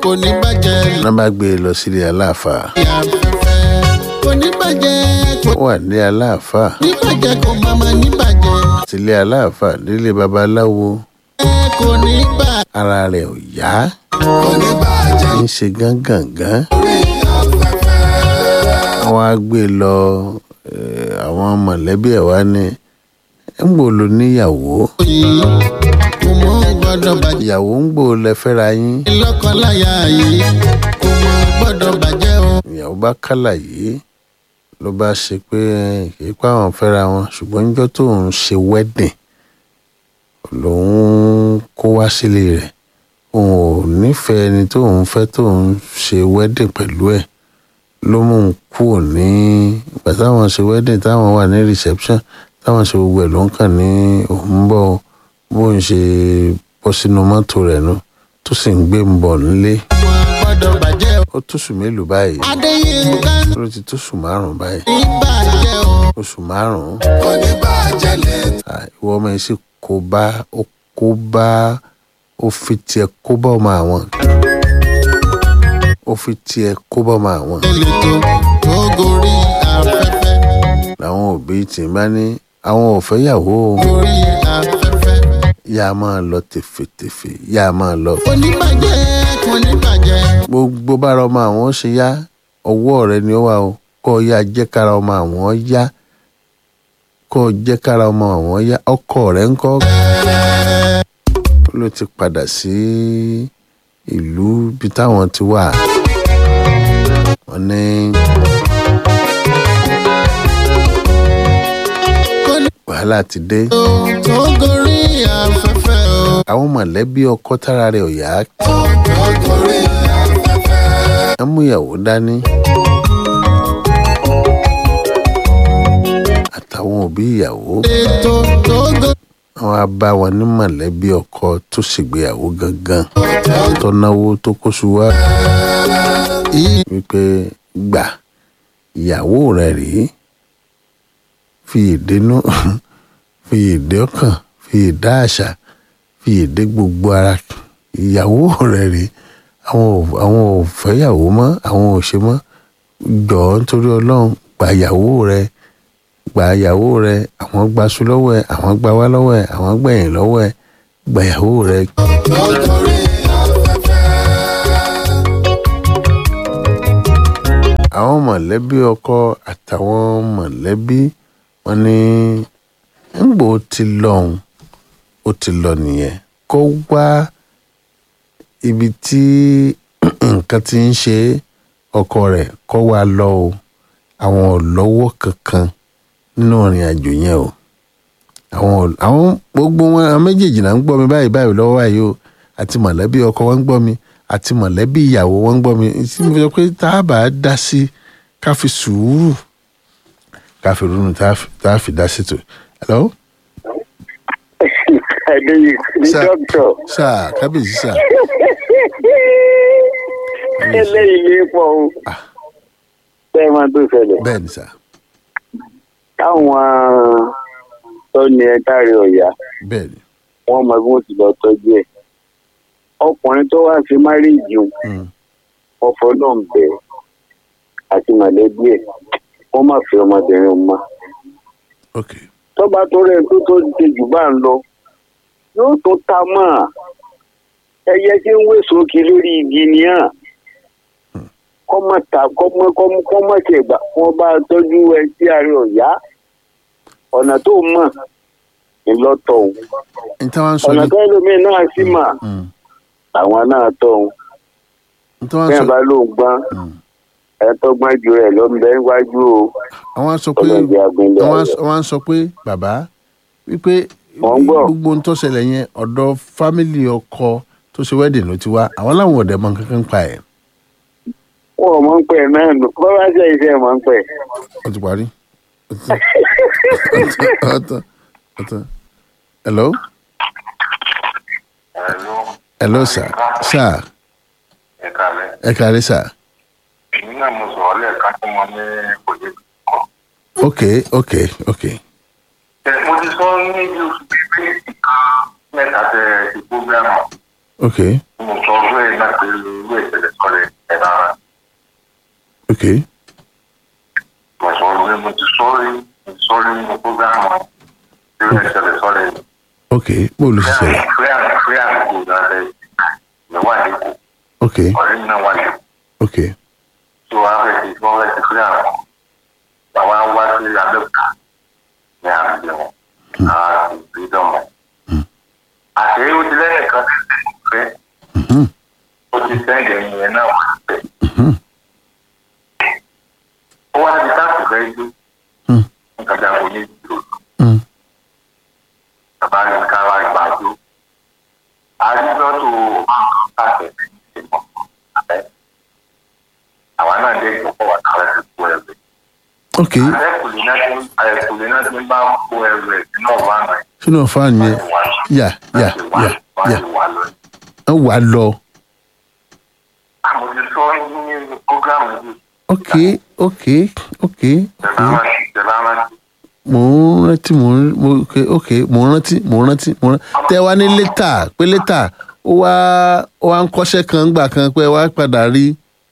kò ní bàjẹ́ wọ́n bá gbé e lọ sílé aláàfáà lórí afẹ́fẹ́ kò ní bàjẹ́ kò ó wà ní aláàfáà ní bàjẹ́ kò má má ní bàjẹ́ sílé aláàfáà nílé babaláwo kò ní bàjẹ́ ara rẹ̀ ò yá kò ní bàjẹ́ ń ṣe gángangan lórí afẹ́fẹ́. wọ́n á gbé e lọ eh, àwọn mọ̀lẹ́bí ẹ̀ wá ní ń gbò ló níyàwó yìí kò mọ gbọ́dọ̀ bàjẹ́ ìyàwó ń gbò lẹ fẹ́ra yín lọ́kọláya yìí kò mọ gbọ́dọ̀ bàjẹ́ o. ìyàwó bá kálà yìí ló bá ṣe pé kì í pa àwọn fẹ́ra wọn ṣùgbọ́n níjọ́ tó ń ṣe wedding lòun kó wá sílé rẹ̀ òun ò nífẹ̀ẹ́ ẹni tó ń fẹ́ tó ń ṣe wedding pẹ̀lú ẹ̀ ló mú un kúrò ní ìgbà táwọn ṣe wedding táwọn wà ní reception táwọn ṣe gbogbo ẹ̀ ló ń kàn ní òun bọ̀ bóun ṣe bọ́ sínú mọ́tò rẹ̀ nu tó sì ń gbé ń bọ̀ nílé kò mọ gbọ́dọ̀ bàjẹ́ o. ó tóṣù mélòó báyìí adéyínká ló ti tóṣù márùn-ún báyìí ní bàjẹ́ o. oṣù márùn-ún kò ní bàjẹ́ lé. Ah, ìwọ ọmọ yìí sì kó bá ó kó bá ó fi tiẹ̀ kó bá ọmọ àwọn ó fi tiẹ̀ kó bá ọmọ àwọn ètò tó gorí afẹ́fẹ́ làwọn òbí tì í bá ní àwọn ò fẹ́ yàwó o. gorí afẹ́fẹ́. yá a máa lọ tèfètèfè yá a máa lọ. kò ní bàjẹ́ kò ní bàjẹ́. gbogbo bára ọmọ àwọn ṣe yá ọwọ́ rẹ ni ó wà o kọ́ ọ yá jẹ́ kára ọmọ àwọn yá kọ́ ọ jẹ́ kára ọmọ àwọn yá ọkọ rẹ̀ ń kọ́ ló ti padà sí ìlú bí táwọn ti wà wọ́n ní kò ní wàhálà ti dé tó tó gorí afẹ́fẹ́ o. àwọn mọ̀lẹ́bí ọkọ tára rẹ̀ ò yá tó tó gorí afẹ́fẹ́. wọ́n mú ìyàwó dání àtàwọn òbí ìyàwó ètò tó gorí wọn á bá wọn ní mọ̀lẹ́bí ọkọ tó ṣègbéyàwó gangan tó náwó tó kóṣù wá yìí. wípé gbà ìyàwó rẹ rèé fi ìdénú fi ìdé ọkàn fi ìdá àṣà fi ìdé gbogbo ara ìyàwó rẹ rèé àwọn ò àwọn ò fẹ́yàwó mọ́ àwọn ò ṣe mọ́ jọ̀ọ́ nítorí ọlọ́run gba ìyàwó rẹ gba ìyàwó rẹ àwọn gbaṣu lọ́wọ́ ẹ àwọn gba wá lọ́wọ́ ẹ àwọn gbẹ̀yìn lọ́wọ́ ẹ gba ìyàwó rẹ tó gorí afẹ́fẹ́. àwọn mọ̀lẹ́bí ọkọ àtàwọn mọ̀lẹ́bí wọn ní ńgbò ti lọ́hùn ó ti lọ nìyẹn kó wá ibi tí nǹkan ti ń ṣe ọkọ rẹ̀ kó wá lọ o àwọn ò lọ́wọ́ kankan nínú ìrìn àjò yẹn o àwọn ò- àwọn gbogbo wọn àwọn méjèèjì náà ń gbọ́ mi báyìí báyìí lọ́wọ́ báyìí o àti mọ̀lẹ́bí ọkọ wọn ń gbọ́ mi àti mọ̀lẹ́bí ìyàwó wọn ń gbọ́ mi tí mo sọ pé tá a bá dá sí ká fi sùúrù ká fi ronú tá a fi- tá a fi dá sí tó. hello Adéyí ní Sir. dọ́kítọ̀. sáà kábíyèsí sáà Eléyìí ní pọ̀ o. Ah. Bẹ́ẹ̀ máa tó ṣẹlẹ̀. bẹ́ẹ̀ ni sáà Táwọn tó ní ẹ káre ọ̀yà, bẹ́ẹ̀ ni wọ́n mọ bí wọ́n ti lọ tọ́jú ẹ̀. Ọkùnrin tó wá sí márìjì Mm. ọ̀fọ̀ náà ń bẹ̀ àti mọ̀lẹ́bí ẹ̀. Wọ́n má fi ọmọbìnrin òun mọ́. ok Tọ́ba tó rẹ̀ tó tó ti jù bá ń lọ. Yóò tó ta mọ́ à. Ẹyẹ tí ń wé sókè lórí igi ni hàn. kọ́mọ ta kọ́mọ kọ́mọ kọ́mọ tẹ̀ gbà wọ́n bá tọ́jú ẹ sí àárẹ̀ ọ̀yá ọ̀nà tó mọ̀ ńlọ́tọ̀ òun n tí wọ́n sọ ọ̀nà ní tó ẹlòmíín náà sì mà Mm. àwọn náà tọ̀ òun n tí wọ́n bẹ́ẹ̀ sọ bá ló ń gbọ́n Mm. ẹ tó gbọ́n ju rẹ̀ lọ́nbẹ́ níwájú o àwọn sọ pé ọlọ́jà agbẹ́lẹ̀ àwọn ayọ̀ àwọn sọ pé bàbá wípé Mò ń gbọ́. gbogbo ohun tó ṣẹlẹ̀ yẹn ọ̀dọ̀ fámìlì ọkọ tó ṣe wedding ló ti wá àwọn làwọn ọ̀dẹ̀ mọ kankan pa ẹ̀ wọn ò mọ̀ ń pẹ́ náà nù bọ́ bá ṣe iṣẹ́ mọ̀ ń pẹ́ ó ti parí. Ó ti- ó tán ó tán. hello hello sir sir ẹ kalẹ̀ ẹ kárí sir èmi náà mo sọ̀rọ̀ lẹ́ẹ̀kan tí mo ní kò lè kọ́. ok ok ok ẹ mo ti sọ ní bí oṣù bíbí nǹkan mẹ́ta tẹ ti prógrámù ok mo sọ fún ẹ náà pé irú ìṣẹ̀lẹ̀ ok mo sọ pé mo ti sọ́ọ́rí mo ti sọ́ọ́rí nínú prógámù irú ìṣẹ̀lẹ̀ sọ́ọ́rí ok bó ló ṣe ṣẹlẹ̀ free and free and cool náà lẹ mi wà lẹ́kọ̀ọ́ ok ọ̀rẹ́ mi náà wà lẹ́kọ̀ọ́ ok tó wàá fẹ́ ti wọ́n fẹ́ ti free and cool bàbá wá sí abẹ́òkúta ní àgbẹ̀ wọn àwọn ìbídọ́mọ̀ àti ó ti lẹ́yìn kan tí ti fẹ́ Mhm. ó ti sẹ́ǹdẹ̀ yẹn náà wà pẹ́ Mhm. ó wá di táàpù fẹ́ gbé Hmm. nǹkan dàgbò ní ìdúró Hmm. bàbá ní ká wá gbàdó àdúgbòtò káàkiri ìmọ̀ ẹ̀ àwa náà dé ìjọpọ̀ wà kálẹ̀ ti kó ẹ̀rẹ̀ ok àdẹ́kùnrin náà ti àdẹ́kùnrin náà ti bá kó ẹ̀rẹ̀ sínú ọ̀wá náà sínú ọ̀fà yẹn yà yà yà yà wà lọ. ẹ wà á lọ àmọ́ ti sọ ní programu yìí ok ok ok ok tẹ̀lá rántí tẹ̀lá rántí mò ń rántí mò ń mo ok ok mò ń rántí mò ń rántí mò ń rántí tẹ wá ní létà pé létà ó wá ó wá ń kọ́ṣẹ́ kan gbà kan pé wá padà rí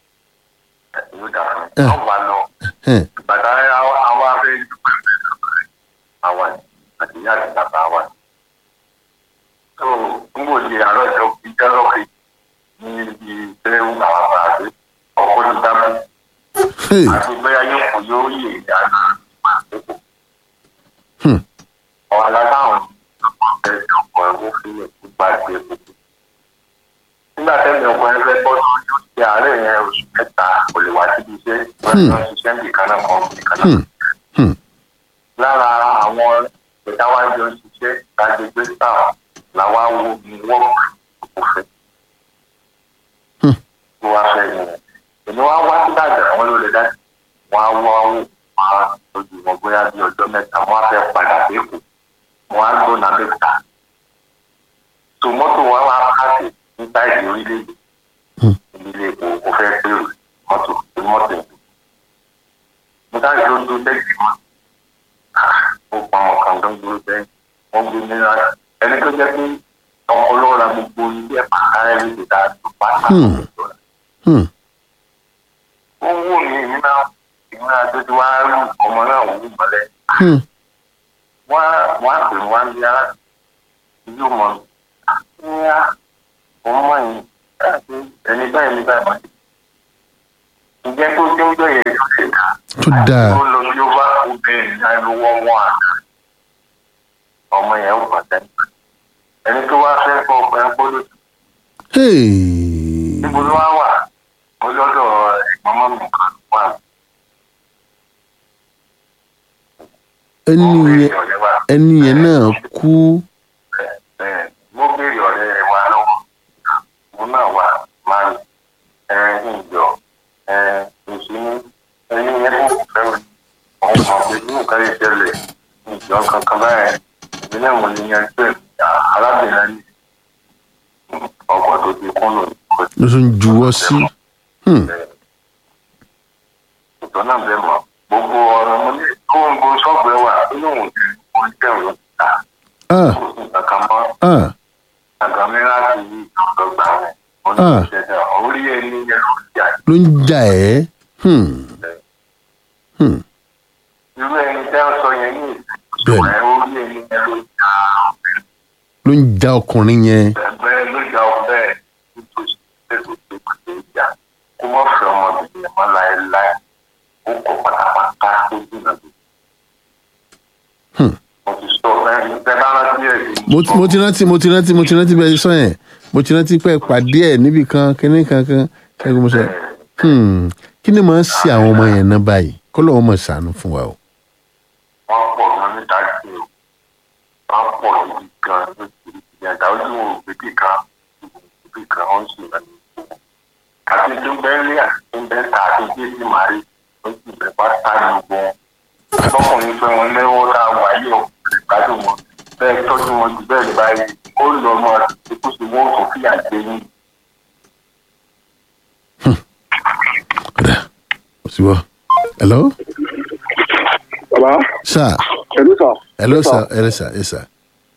ìlú dàrú Eh. wọ́n wà lọ. ẹn, bàtà àwọn àwọn afẹ́ dúpẹ́ àwọn àti ìyá àti bàbá wa. tó n kò di àárọ̀ ìjọ ìjọ lọ́kì ní ibi tẹ́lẹ̀ ń bá wa bá a dé ọkọ̀ ti dábò hey, àti bóyá yóò kò yóò yè ìdáná àdókò. hmm, ọ̀rọ̀ aláwọ̀ ọ̀fẹ́ ọkọ̀ ẹ̀wọ́ fílẹ̀ tó bá gbé gbogbo. nígbà tẹ́lẹ̀ ọkọ̀ ẹgbẹ́ bọ́ sí ojú ti àárẹ̀ yẹn oṣù mẹ́ta kò lè wá síbi iṣẹ́ wọ́n ti lọ ṣiṣẹ́ nìkan náà kan nìkan náà hmm, hmm, lára àwọn ìta wá jọ ṣiṣẹ́ lágbègbè sáà làwa wo ni wọ́n kò fẹ́. Hmm. ló wá fẹ́ yẹn èmi wá wá sí dàgbà àwọn ló lè dá wọn á wọ àwọn máa lójú wọn bóyá bí ọjọ́ mẹ́ta wọn á fẹ́ padà dẹ́kun wọn á gbóná dẹ́kun. tó mọ́tò wọn wá pàṣẹ ní táìdì orílẹ̀-èdè Hmm. ìdílé kò kò fẹ́ pérò mọ́tò mọ́tò yẹn. mo dáhùn tó ń dún dẹ́kì mọ́tò ó pa ọmọ kan tó ń dúró sẹ́yìn wọ́n gbé nínú ara ẹni tó jẹ́ pé ọpọlọ ra gbogbo ilé ẹ̀pà káyọ̀ lè dá tó pa Hmm. hmm, ó wù mí èmi náà èmi náà tó ti wá rú ọmọ náà wù ú mọ́lẹ̀ hmm, wọ́n á wọ́n á pè wọ́n á bí ara yóò mọ̀ ní á òun mọ̀ yìí káàkiri ẹni báyìí ní báyìí mọ̀ ǹjẹ́ tó tó ń jọ yẹn tó ṣe dá tó dáa ó lọ bí ó bá obìnrin náà ló wọ́ wọ́n àná ọmọ yẹn ó pàtẹ́ ẹni tó wá fẹ́ fọ́ ọgbà ẹ̀ gbọ́dọ̀ hey, níbo ló wá wà ó lọ́dọ̀ ẹ̀gbọ́n mọ́ mi kan wà ẹni mo béèrè yẹn ọ̀rẹ́ wa ẹni yẹn náà kú ẹ̀ mo béèrè ọ̀rẹ́ wa lọ́wọ́ mo náà wà máa ń ẹ̀ ń jọ ẹ̀ ìṣúná ẹni yẹn kò fẹ́ òun mọ̀ pé ní nǹkan yìí ṣẹlẹ̀ ìjọ kankan báyẹn ìpínlẹ̀ mo ní yẹn pé arábìnrin ní ọkọ̀ tó ti kún lò ló tún juwọ́ sí hmm, ìtọ́ náà bẹ́ẹ̀ mọ̀ gbogbo ọ̀rọ̀ mo ní kó ń bo ṣọ́ọ̀bù ẹ̀ wà nínú òun ti wọ́n jẹ́ òun ta ah, kò sí kankan mọ́ ah, àgbàmí láti yí ọgbà rẹ̀ mo ní Ah. ìṣẹ̀dá orí ẹni yẹn ló ti jà ló ń jà ẹ́ hmm, hmm, irú ẹni tẹ́ ń sọ yẹn ní Bẹ́ẹ̀ni. ìṣòwò orí ẹni yẹn ló jà ló ń ja ọkùnrin yẹn bẹ́ẹ̀ ló jà ọ bẹ́ẹ̀ nítòsí tẹ́sí tó kù tó jà kó mọ̀ fẹ́ ọmọbìnrin yẹn mọ́ láéláé ó kọ̀ pátápátá ó dùnà tó. Hmm. mo ti sọ ẹ ẹ bá rántí ẹ̀ sí mo ti- mo ti rántí mo ti rántí mo ti rántí bẹ́ẹ̀ sọ yẹn mo ti rántí pé pàdé ẹ̀ níbì kan kíní kankan ṣẹ́gun mo sọ hmm, kí ni màá ṣe àwọn ọmọ yẹn náà báyìí kó lọ́wọ́ mọ̀ ṣàánú fún wa o. wọ́n pọ̀ gan níta sí o wọ́n pọ̀ níbi gan nítorí ìyàtọ̀ ojú wọn ò gbé kan ibi kan wọ́n sì rẹ̀ ní ìgbò. àti tó ń bẹ́ẹ̀ lé àti tó ń bẹ́ẹ̀ ta àti tí èsì máa rí ó sì bẹ̀ bá ta ní gbogbo wọn. lọ́kùnrin pé wọ́n lẹ́wọ́ tá a wà yìí ò gbádùn wọn bẹ́ẹ̀ tọ́jú wọn jù bẹ́ẹ̀ lè báyìí ó lọ ọmọ ikú sí wọn kò fìyà jẹ yín. Kódà kò sí wọ́. hello bàbá sir ẹ̀lú sà. hello sir hello sir yes sir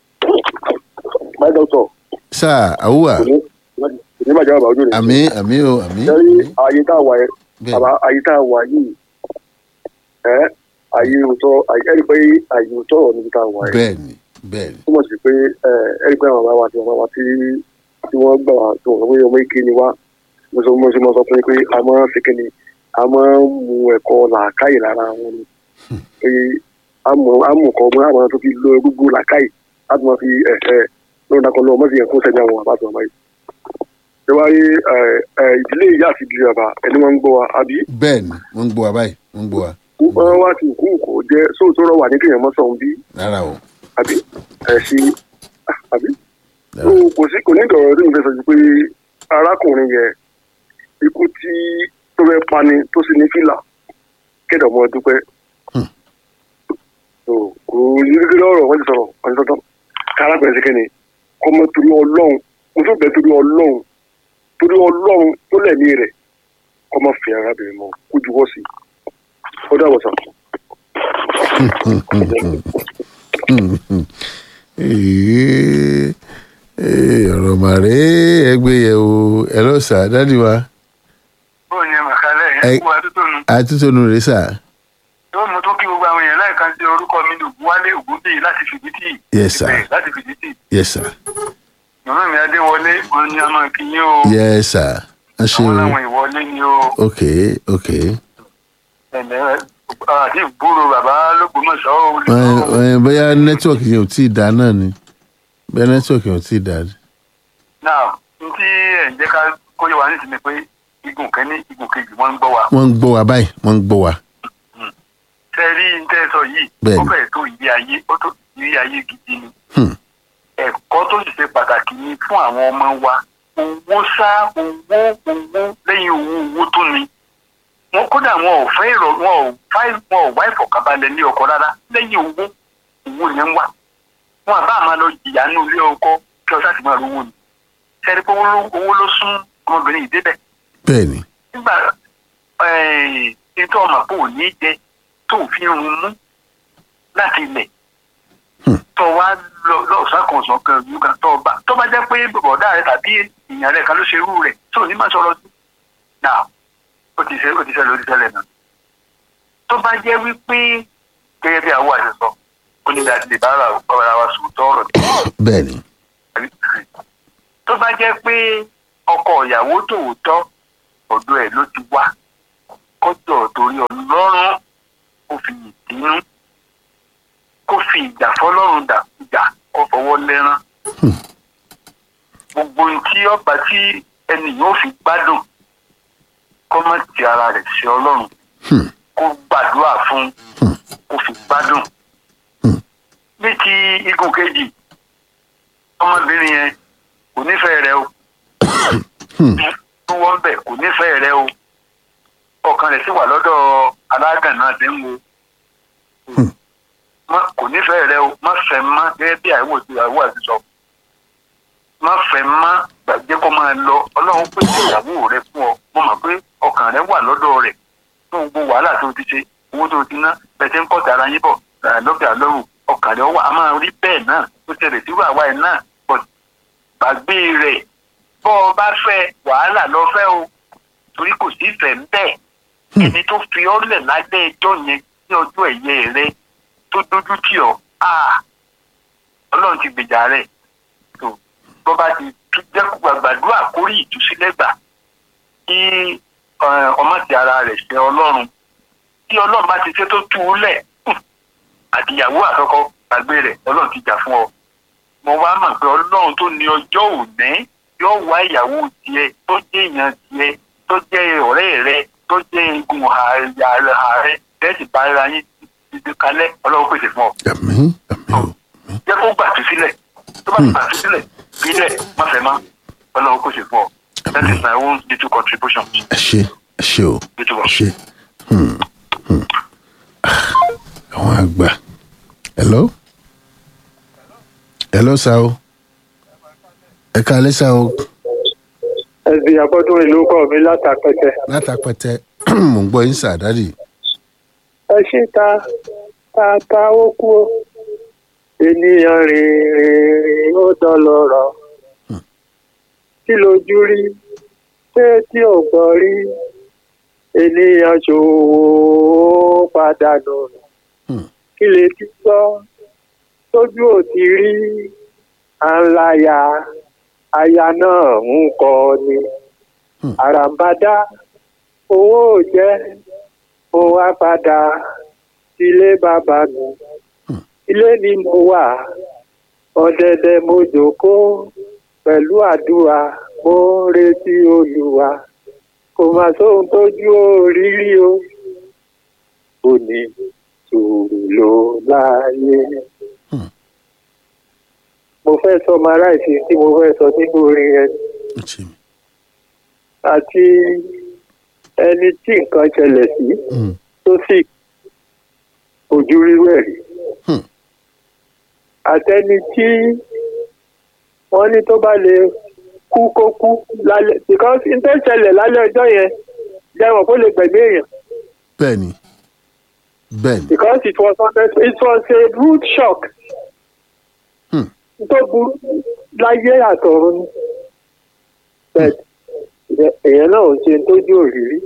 my doctor sir awuwa ní bàjẹ́ bàbá ojú ni. àmì àmì o àmì sẹ́rí ààyè tá a wà yẹn bẹ́ẹ̀ àbá ayé tá a wà yìí ẹ ayé òótọ́ ayé ẹni pé ayé òótọ́ ọ̀rọ̀ níbi tá a wà yìí bẹ́ẹ̀ ni bẹ́ẹ̀ ni túmọ̀ sí pé ẹ ẹni pé àwọn bàbá wa àti bàbá wa tí tí wọ́n gbà wá tó wọ́n pé ọmọ ike ni wá mo sọ mo sọ mo sọ fún yín pé a máa ń fi kíni a máa ń mu ẹ̀kọ́ làákàyè lára wọn ni pé a mọ̀ a mọ̀ kọ́ ọmọ àwọn tó fi lo gbogbo làákàyè láti máa fi ẹ̀ẹ́ lọ́run dákọ̀ lọ́wọ́ mọ́sí yẹn fún sẹ́ni àwọn àbá àti màmá yìí. ṣé wàá rí ẹ, ẹ, ìdílé ìyá àti ìdílé bàbá ẹni máa ń gbọ́ wa àbí bẹ́ẹ̀ ni wọ́n ń gbọ́ wa báyìí wọ́n ń gbọ́ wa wọ́n wá sí òkú òkú jẹ́ sóòtú ọ̀rọ̀ wà ní kéèyàn mọ́sàn-án bí rárá o àbí ẹ̀ sí àbí rárá. ó kò sí kò ní ìdọ̀rọ̀ tó ń fẹ́ sọ ju pé arákùnrin yẹn ikú tí tó fẹ́ pani tó sì ní fìlà kéde ọmọ dúpẹ́ Hmm. tó kò ní kékeré ọ̀rọ̀ wọ́n ti sọ̀rọ̀ wọ́n ti sọ̀tọ̀ kárákùnrin sí kẹ́ni kọ́mọ torí ọlọ́run mo tó bẹ̀ torí ọlọ́run torí ọlọ́run tó lẹ̀mí rẹ̀ kọ́mọ fi arábìnrin mọ́ kó juwọ́ sí i ó dàbọ̀ sàn. Ee, ee, ọ̀rọ̀ màrí ẹgbẹ́ yẹ̀ o ẹ lọ sà dádì wa bó ni màkàlẹ́ Ẹ- yẹn kú adútónu àtúntònú rẹ sà yóò mú tó kí gbogbo àwọn èèyàn láìka sí orúkọ mi lògùn wálé ògúnbíyì láti fìdítì Yes, sir. Ìbẹ̀, láti fìdítì yes sir màmá mi adéwọlé wọn ní ọmọ ìkíyín o yes sir ẹ ṣe àwọn o làwọn ìwọlé ni o ok ok ẹ̀lẹ́ àti ìgbúrò bàbá lógbómọ̀ṣọ́ o lè Ẹ- sọ ẹ, bóyá nẹ́tíwọ̀kì yẹn ò tí ì dá náà ni bóyá nẹ́tíwọ̀kì yẹn ò tí ì dá náà n tí ẹ̀ ń jẹ́ ká kóyè wá nísìnyí pé igun kẹ́ni igun kejì wọ́n ń gbọ́ wa wọ́n ń gbọ́ wa báyìí wọ́n ń gbọ́ wa tẹ́ rí n tẹ́ sọ yìí Bẹ́ẹ̀ni. ó fẹ́ẹ̀ tó ìyé ayé ó tó ìyé ayé gidi ni Hmm. ẹ̀kọ́ tó sì ṣe pàtàkì ni fún àwọn ọmọ wa owó sá owó owó lẹ́yìn owó owó tó ni wọn kódà wọn ò fẹ́ ìrọ̀ wọn ò fá wọn ò wá ìfọ̀kànbalẹ̀ ní ọkọ rárá lẹ́yìn owó owó ni ń wà wọn àbá àmà lọ jìyà ní ilé ọkọ kí ọsà ti máa rówó ni sẹ́ni pé owó ló- owó ló sún ọmọbìnrin yìí débẹ̀ bẹ́ẹ̀ ni nígbà ètò ọmọ kò ní jẹ tó fi rún mú láti ilẹ̀ Hmm. tó wá lọ lọ́sàn kan sàn kan ìlú kan tó bá tó bá jẹ́ pé bọ̀dá rẹ tàbí èèyàn rẹ kan ló ṣerú rẹ̀ tó ní máa sọ̀rọ̀ sí náà ó ti ṣe ó ti ṣẹlẹ̀ ó ti ṣẹlẹ̀ náà tó bá jẹ́ wípé gẹ́gẹ́ bí àwọn àṣẹ sọ ó ní láti lè bá ara ara wa sòótọ́ ọ̀rọ̀ bẹ́ẹ̀ ni tó bá jẹ́ pé ọkọ ìyàwó tòótọ́ ọ̀dọ̀ ẹ̀ ló ti wá kọjọ torí ọlọ́run kó fi ìdínú kó fi ìjà fọlọ́run dà ìjà kó fọwọ́ lẹ́rán gbogbo ohun tí ọba tí ẹni yóò fi gbádùn kó má ti ara rẹ̀ sí ọlọ́run Hmm. kó gbàdúrà fún kó fi gbádùn ní ti igun kejì ọmọbìnrin yẹn kò nífẹ̀ẹ́ rẹ o tó wọ́n bẹ̀ kò nífẹ̀ẹ́ rẹ o ọkàn rẹ̀ sì wà lọ́dọ̀ alágàn náà ti ń wo Má- kò nífẹ̀ẹ́ rẹ o má fẹ́ má gẹ́gẹ́ bí àìwò ti àìwò àti sọ má fẹ́ má gbàgbé kó máa lọ ọlọ́run pèsè ìyàwó rẹ fún ọ mo mọ̀ pé ọkàn rẹ wà lọ́dọ̀ rẹ̀ fún gbogbo wàhálà tó ti ṣe owó tó ti ná bẹ́ẹ̀ tí ń kọ́ tara yín bọ̀ eh, lókè àlọ́rù ọkàn rẹ wà á máa rí bẹ́ẹ̀ náà tó ṣẹlẹ̀ sí wàhálà ẹ̀ náà but gbàgbé rẹ̀ bọ́ ọ bá fẹ́ wàhálà lọ fẹ́ o torí kò sí ìfẹ́ ń bẹ̀ ẹni tó fi ọ́ lẹ̀ lábẹ́ ẹjọ́ yẹn ní ọjọ́ ẹ̀yẹ rẹ tó dójú tì ọ́ ah, ọlọ́run ti gbèjà rẹ̀ tó bọ́ bá ti tú- jẹ́ kó gbàgbàdúrà kórì ìtúsílẹ̀ gbà kí eh, ọmọ ti ara rẹ̀ ṣe ọlọ́run tí ọlọ́run bá ti ṣe tó tú u lẹ̀ hùn, àtìyàwó àtọkọ gbàgbé rẹ̀ ọlọ́run ti jà fún ọ mo wá mọ̀ pé ọlọ́run tó ní ọjọ́ òní yóò wá ìyàwó tiẹ̀ tó jẹ́ èèyàn tiẹ̀ tó jẹ́ ọ̀rẹ́ rẹ tó jẹ́ igun ààrẹ bẹ́ẹ̀ sì bá ara yín títí kalẹ̀ ọlọ́run pèsè fún ọ àmín àmín o jẹ́ kó gbà tú sílẹ̀ tó bá gbà tú sílẹ̀ bílẹ̀ má fẹ́ má ọlọ́run pèsè fún ọ that is my own little contribution ẹ ṣe ẹ ṣe o little ẹ one. ṣe Hmm, hmm. Ah, àwọn àgbà hello hello sa o ẹ káalẹ́ sa o ẹ̀sìn àbọ̀dún ìlú kọ́ mi látàpẹ̀tẹ̀. látàpẹtẹ mò ń gbọ́ yín sà dádì ẹ ṣe ta ta ta ó kú o ènìyàn rìn rìn rìn ó dọlọ́rọ̀ kí lójú rí ṣé tí ò gbọ́ rí ènìyàn ṣòwò pàdánù Hmm. kí lè ti gbọ́ tójú ò ti rí àńláyà aya náà ń kọ ni Hmm. àràǹbádá owó ò jẹ́ mo wá padà sílé bàbá mi Hmm. ilé ni mo wà ọ̀dẹ̀dẹ̀ mo jókòó pẹ̀lú àdúrà mo ń retí olúwa kò mà sóhun tójú òrírí o ò ní sùúrù ló láàyè. Hmm. mo fẹ́ sọ maraisi tí mo fẹ́ sọ nínú orin yẹn ó ṣe mí. àti ẹni tí nǹkan ṣẹlẹ̀ sí Hmm. tó sì ojú rírẹ̀ rí Hmm. àtẹni tí wọ́n ní tó bá lè kú kó kú lálẹ́ because n tó ṣẹlẹ̀ lálẹ́ ọjọ́ yẹn jẹ́wọ̀n kó lè gbẹ̀gbẹ́ èèyàn bẹ́ẹ̀ ni bẹ́ẹ̀ ni because it was unexpected it was a rude shock Hmm. tó burú láyé àtọ̀run ni but èèyàn náà ò ṣe tójú òrírí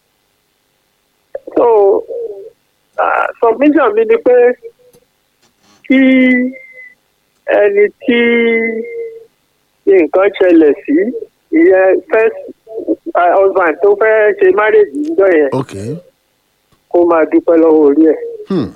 so uh, submission mi ni pé kí ẹni tí nǹkan ṣẹlẹ̀ sí ìyẹn first uh, husband tó fẹ́ ṣe marriage níjọ́ yẹn ok kó máa dúpẹ́ lọ́wọ́ orí ẹ̀ hmm.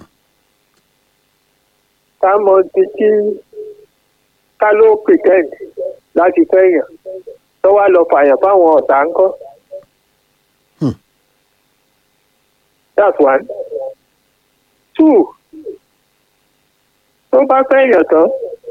ká mọ ti tí ká ló pretend láti fẹ́yàn tó wá lọ fàyàn fáwọn ọ̀tá ńkọ́. Hmm. that's one. two tó bá fẹ́yàn tán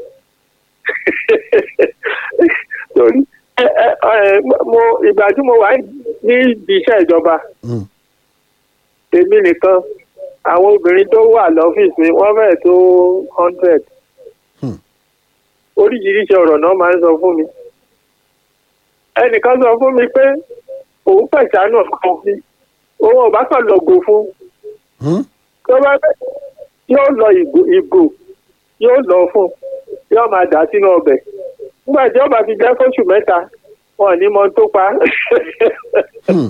torí ẹ ẹ ẹ mo ìgbà tí mo wà ní ibi iṣẹ́ ìjọba Hmm. èmi nìkan àwọn obìnrin tó wà lọ́fíìsì mi wọ́n fẹ́ẹ̀ tó hundred Hmm. oríṣiríṣi ọ̀rọ̀ náà máa ń sọ fún mi ẹnìkan sọ fún mi pé òun pẹ̀sánù ọ̀kan mi òun ò bá kàn lọ́gò fún Hmm. tó bá fẹ́ yóò lọ ìgò ìgò yóò lọ fún yóò máa dà sínú ọbẹ̀ nígbà tí ó bá fi jẹ́ fóṣù mẹ́ta wọn ò ní mọ tó pa Hmm.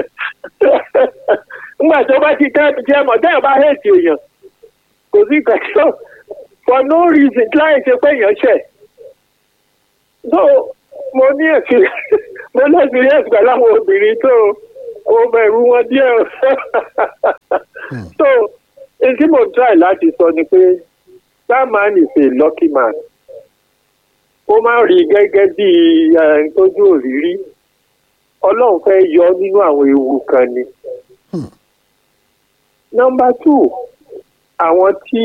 nígbà tí ó bá ti tẹ́ jẹ́ mọ̀ tẹ́yàn bá hẹ́ẹ̀tì èèyàn kò sí kẹ̀kẹ́ for no reason láì ṣe pé èèyàn ṣẹ̀ so mo ní èsì mo ní experience pẹ̀lú àwọn obìnrin tó o bẹ̀rù wọn díẹ̀ o. so n tí mo try láti sọ ni pé that man is a lucky man ó máa ń rí i gẹ́gẹ́ bí eh, tójú òrírí ọlọ́run fẹ́ yọ ọ́ nínú àwọn ewu kan ni. nọmba two àwọn tí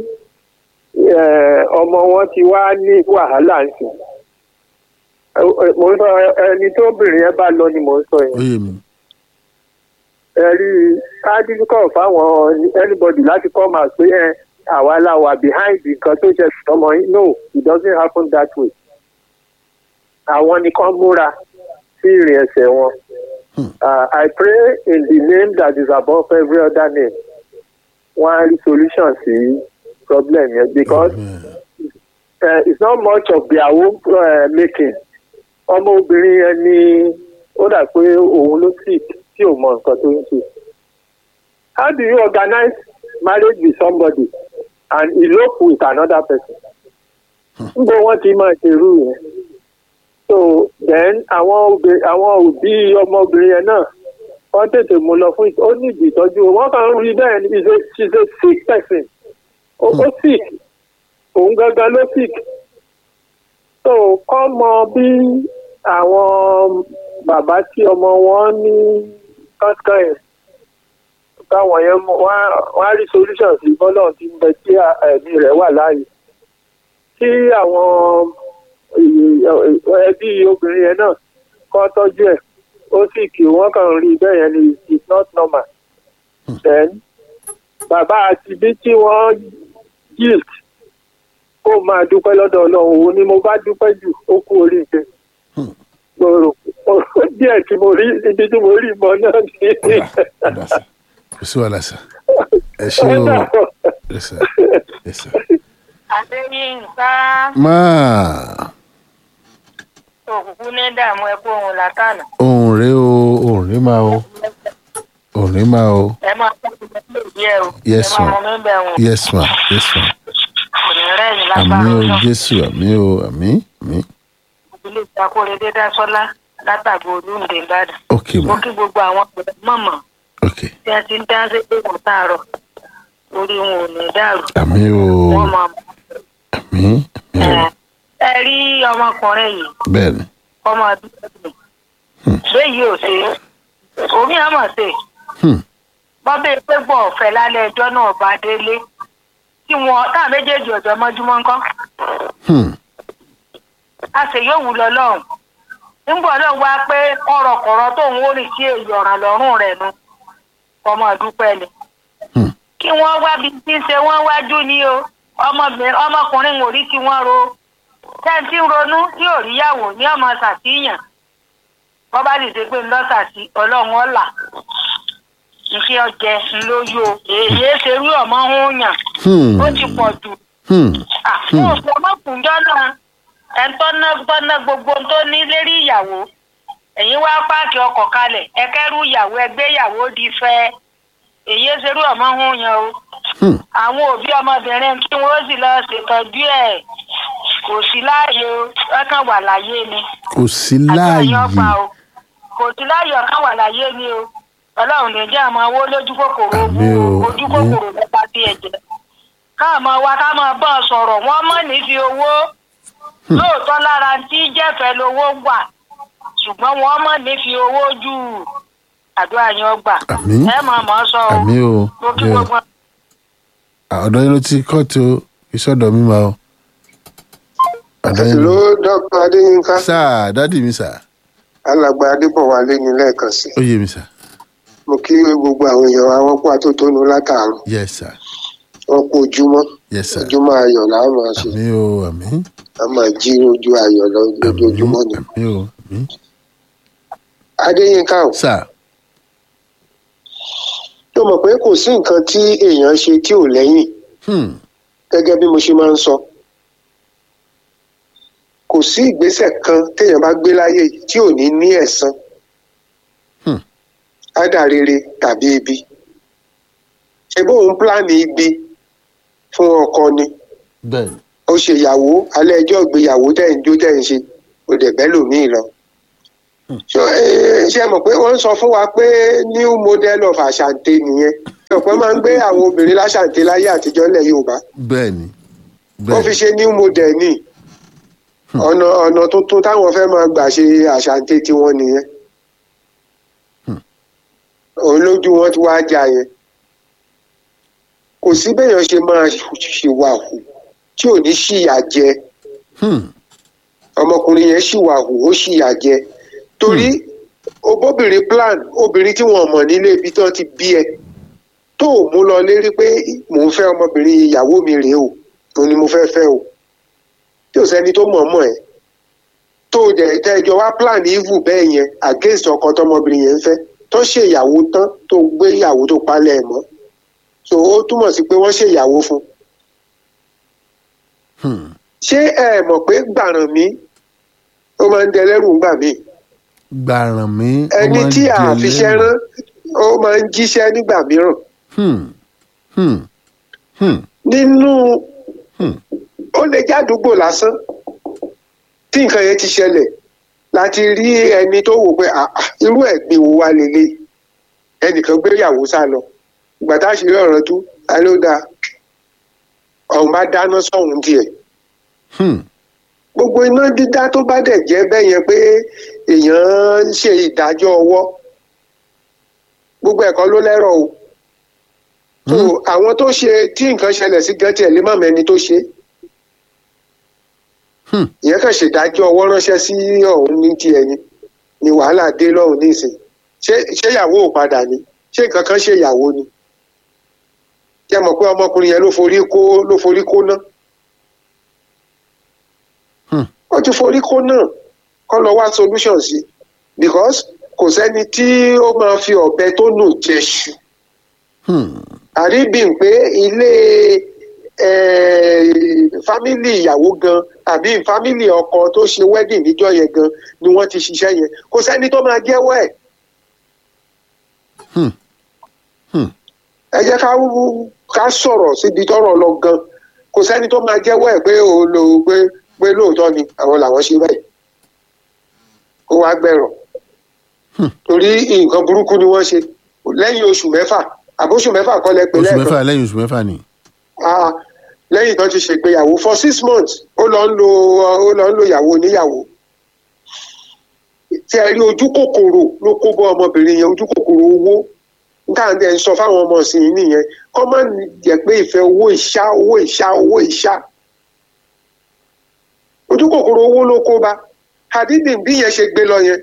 eh, ọmọ wọn ti wá ní wàhálà ń sìn Eh, eh, mo ń sọ ẹni tó obìnrin yẹn bá lọ ni mo ń sọ yẹn ó yé mi ẹ̀rí ádìsíkọ̀ fáwọn anybody láti come out pé ẹ àwa la wà behind nǹkan tó ṣe ọmọ yín no it doesn't happen that way. àwọn nìkan múra sí ìrìn ẹsẹ̀ wọn. Uh, I pray in the name that is above every other name. wọ́n á rí solution sí problem yẹn because uh, it's not much of their own uh, making. ọmọ obìnrin yẹn ni ó dà pé òun ló sick tí ò mọ nǹkan tó ń ṣe. how do you organize marriage with somebody and elope with another person? níbo wọ́n ti máa ṣerú yẹn. so then àwọn òbí àwọn òbí ọmọbìnrin yẹn náà wọ́n tètè mú lọ fún ó ní ìdí ìtọ́jú wọ́n kàn ń rí bẹ́ẹ̀ ni she's a she's a sick person ó ó sick òun gangan ló sick so kọ́ mọ bí àwọn bàbá tí ọmọ wọn ní kankan yẹn káwọn yẹn mọ wọn á rí solution sí bọ́lá tí ń bẹ tí ẹ̀mí rẹ̀ wà láàyè tí àwọn ẹbí obìnrin yẹn náà kọ́ tọ́jú ẹ̀ ó sì kí wọ́n kàn rí bẹ́ẹ̀ yẹn ni it's not normal then bàbá àti bí tí wọ́n guilt kó máa dúpẹ́ lọ́dọ̀ ọlọ́run òun ni mo bá dúpẹ́ jù ó kú oríire gbòòrò díẹ̀ tí mo rí ibi tí mo rí ìmọ̀ náà ní. ọ̀dà sà kò sí wàhálà sà ẹ ṣé o ẹ sà ẹ sà. adéyínká máa òkùnkùn ní dààmú ẹkú ohun látànà ohun rèé o ohun rèé máa o ní máa o ẹ máa tọ́jú ẹgbẹ́ ìdí ẹ o Yes, ẹ máa ma'am. mọ mí bẹ̀ wọn yes ma yes ma kò ní rẹ́yìn àmì lágbára o náà jésù àmì o àmì àmì ilé ìtakóre dédá sọ́lá látàgbò olúǹde ìbàdàn ok mo ma kí gbogbo àwọn pẹ̀lú mọ̀mọ́ ok tí a ti ń dá sí pé kò tààrọ̀ orí wọn ò ní dàrú àmì o wọ́n máa mọ̀ àmì àmì o ẹ ẹ rí ọmọkùnrin yìí bẹ́ẹ̀ ni ọmọ àdúgbò mi léyìí ò ṣe é omi àmọ̀ ṣe Hmm. bọ́bẹ̀ pé gbọ́ ọ̀fẹ́ lálẹ́ ẹjọ́ náà bá délé tí wọn táà méjèèjì ọ̀jọ́ mọ́júmọ́ ńkọ́ Hmm. a sì yóò wù lọ lọ́hùn nígbà náà wá pé kọ̀rọ̀kọ̀rọ̀ tó ń wórì sí èyí ọ̀ràn lọ́rùn rẹ̀ nu ọmọ ìdúpẹ́ ni Hmm. kí wọ́n wá bí tí ń ṣe wọ́n wájú ni o ọmọbìnrin ọmọkùnrin ò rí tí wọ́n ro tẹ́ǹtì ń ronú tí ò ríyàwó ní ọmọ ṣàtìyàn wọ́n bá sì ṣe pé ńlọ́sàtì ọlọ́run ọ̀là iṣẹ́ ọjẹ́ ńlóyò èyí ṣerú ọmọ ń yàn Hmm. ó ti pọ̀ jù Hmm. àwọn òfin ọmọkùnjọ náà ẹ tọ́nà tọ́nà gbogbo tó ní lérí ìyàwó ẹ̀yin wá páàkì ọkọ̀ kalẹ̀ ẹ kẹ́rù ìyàwó ẹgbẹ́ ìyàwó di fẹ́ èyí ṣerú ọmọ ń yan o Hmm. àwọn òbí ọmọbìnrin tí wọn ó sì lọ ṣètọ́jú ẹ̀ kò sí láàyè o ọkàn wà láyé ni kò sí àdúrà yín láàyè ọgbà o kò sí láàyè ọkàn wà láyé ni o ọlọ́run lè jẹ́ àmọ́ owó lójú kòkòrò Àmín o, ojú àmín. kòkòrò nípa tí ẹ jẹ káàmọ́ wa ká máa bọ́ ọ sọ̀rọ̀ wọ́n mọ̀ ní fi owó lóòótọ́ lára tí jẹ́fẹ̀ẹ́ lowó wà ṣùgbọ́n wọ́n mọ̀ ní fi owó jù àdúrà yín ọgbà Àmín. ẹ máa mọ̀ ọ́ sọ o àmì o mo kí àmì o gbogbo ọ̀dọ́ yín ló ti kọ́ọ̀tù o ìsọ̀dọ̀ mi máa o ọ̀dọ́ yín ló ló dọ́kítà adéyínká sáà dádì mi sà alàgbà adébọ̀wálé ní lẹ́ẹ̀kan sí ó yé mi sà mo kí gbogbo àwọn èèyàn wa wọ́n kó atótónu látàárọ̀ yes sir wọ́n kó ojúmọ́ yes sir ojúmọ́ ayọ̀ là á máa ṣe àmì o àmì a máa jí ojú ayọ̀ lọ àmì lójoojúmọ́ ni. àmì o àmì adéyínká o sà tó mọ̀ pé kò sí nǹkan tí èèyàn ṣe tí ò lẹ́yìn Hmm. gẹ́gẹ́ bí mo ṣe máa ń sọ kò sí ìgbésẹ̀ kan téèyàn bá gbé láyé yìí tí ò ní ní ẹ̀san Hmm. ádà rere tàbí ibi ṣe bóun pílánì ibi fún ọkọ ni bẹ́ẹ̀ ni ó ṣe ìyàwó alẹ́ ẹjọ́ ìgbéyàwó tẹ̀ ń jó tẹ̀ ń ṣe kò dẹ̀ bẹ́ẹ̀ lòmíì lọ. So, eh, ṣe mọ̀ pé wọ́n ń sọ fún wa pé new model of àṣàǹtẹ̀ nìyẹn ọ̀pọ̀ máa ń gbé àwọn obìnrin láṣàǹtẹ̀ láyé àtijọ́ ilẹ̀ Yorùbá bẹ́ẹ̀ ni wọ́n fi bẹ́ẹ̀ ṣe new model ní ọ̀nà ọ̀nà tuntun táwọn fẹ́ máa gbà ṣe àṣàǹtẹ̀ tiwọn nìyẹn òun lójú wọn ti wá jà yẹn kò sí béèyàn ṣe máa ṣìwà hù tí ò ní ṣìyà jẹ Hmm. ọmọkùnrin yẹn ṣìwà hù ó ṣìyà jẹ torí obóbìnrin plan obìnrin tí wọn mọ̀ nílé ibi tí wọ́n ti bí ẹ tó o mú lọ lérí pé mò ń fẹ́ ọmọbìnrin ìyàwó mi rèé o òun ni mo fẹ́ fẹ́ o tí ò sẹ́ni tó mọ̀ mọ̀ ẹ́ tó o dẹ̀ tẹ́jọ wá plan evil bẹ́ẹ̀ yẹn against ọkọ tọmọbìnrin yẹn ń fẹ́ tó ṣe ìyàwó tán tó gbé ìyàwó tó palẹ̀ ẹ̀ mọ́ so ó túmọ̀ sí pé wọ́n ṣe ìyàwó fún un Hmm. ṣé ẹ mọ̀ pé gbàràn mi ó máa ń dẹlẹ́rù ńgbà míì gbàràn mi ó ẹni máa ń tí a jẹ fiṣẹ́ lẹ́nu. rán ó máa ń jíṣẹ́ nígbà mìíràn Hmm. Hmm. Hmm. nínú Hmm. ó lè jádùúgbò lásán tí nǹkan yẹn ti ṣẹlẹ̀ láti rí ẹni tó wò pé "Ah, ah, irú ẹ̀gbin wo wá lélẹ̀ ẹnìkan gbéyàwó sá lọ ìgbà tá a ṣe rí ọ̀rọ̀ tú ta ló dáa ọ̀hún bá dáná sọ̀hún tiẹ̀ Hmm. gbogbo iná dídá tó bá dẹ̀ jẹ́ bẹ́ẹ̀ yẹn pé èèyàn ń ṣe ìdájọ́ ọwọ́ gbogbo ẹ̀kọ́ ló lẹ́rọ̀ o so àwọn tó ṣe tí nǹkan ṣẹlẹ̀ sí gan tiẹ̀ lè má mẹ́ni tó ṣe Hmm. ìyẹn kàn ṣèdájọ́ ọwọ́ ránṣẹ́ sí ọ̀hún ní tiẹ̀ ni ni wàhálà dé lọ́hùn nísìn ṣé ṣé ìyàwó ò padà ni ṣé nǹkan kan ṣe ìyàwó ni ṣé ẹ mọ̀ pé ọmọkùnrin yẹn ló forí kó ló forí kó ná Hmm. ó ti forí kó náà kọ́ lọ wá solution sí because kò sẹ́ni tí ó máa fi ọ̀bẹ tó nù jẹṣu Hmm. àríbìn pé ilé fámìlì ìyàwó gan àbí fámìlì ọkọ tó ṣe wedding níjọ́ yẹn gan ni wọ́n ti ṣiṣẹ́ yẹn kò sẹ́ni tó máa jẹ́wọ́ ẹ̀ Hmm. ẹ jẹ́ ká wú- ká sọ̀rọ̀ síbi tọ́rọ̀ lọ gan kò sẹ́ni tó máa jẹ́wọ́ ẹ̀ pé o lò ó pé pé lóòótọ́ ni àwọn làwọn ṣe bẹ́ẹ̀ kó wá gbẹ̀rọ̀ torí nǹkan burúkú ni wọ́n ṣe lẹ́yìn oṣù mẹ́fà àbóṣù mẹ́fà kọ́ lẹ pé oṣù lẹ́ẹ̀kan mẹ́fà lẹ́yìn oṣù mẹ́fà ni. Ah, lẹ́yìn tó ti ṣègbéyàwó for six months ó lọ ń lo ó lọ ń lo ìyàwó oníyàwó tí ẹ rí ojú kòkòrò ló kó bọ́ ọmọbìnrin yẹn ojú kòkòrò owó níta ń dẹ̀ ń sọ fáwọn ọmọ sí i nìyẹn kọ́ má jẹ́ pé ìfẹ́ owó ìṣá owó ìṣá owó ìṣá ojú kòkòrò owó ló kó bá àdídì bí yẹn ṣe gbé lọ yẹn